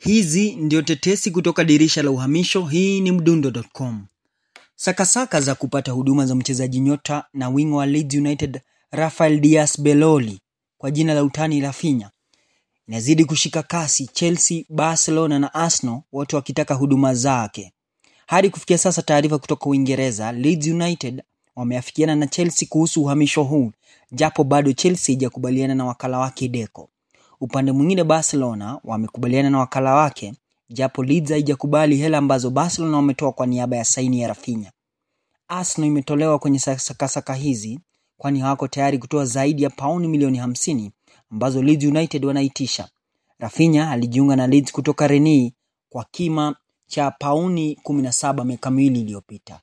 Hizi ndio tetesi kutoka dirisha la uhamisho. Hii ni mdundo.com. Sakasaka za kupata huduma za mchezaji nyota na wingo wa Leeds United Rafael Diaz Beloli kwa jina la utani Rafinha inazidi kushika kasi, Chelsea, Barcelona na Arsenal wote wakitaka huduma zake. Hadi kufikia sasa, taarifa kutoka Uingereza, Leeds United wameafikiana na Chelsea kuhusu uhamisho huu, japo bado Chelsea haijakubaliana na wakala wake Deco. Upande mwingine, Barcelona wamekubaliana na wakala wake, japo Leeds haijakubali hela ambazo Barcelona wametoa kwa niaba ya saini ya Rafinha. Arsenal imetolewa kwenye sakasaka hizi, kwani hawako tayari kutoa zaidi ya pauni milioni hamsini ambazo Leeds United wanaitisha. Rafinha alijiunga na Leeds kutoka Rennes kwa kima cha pauni 17 miaka miwili iliyopita.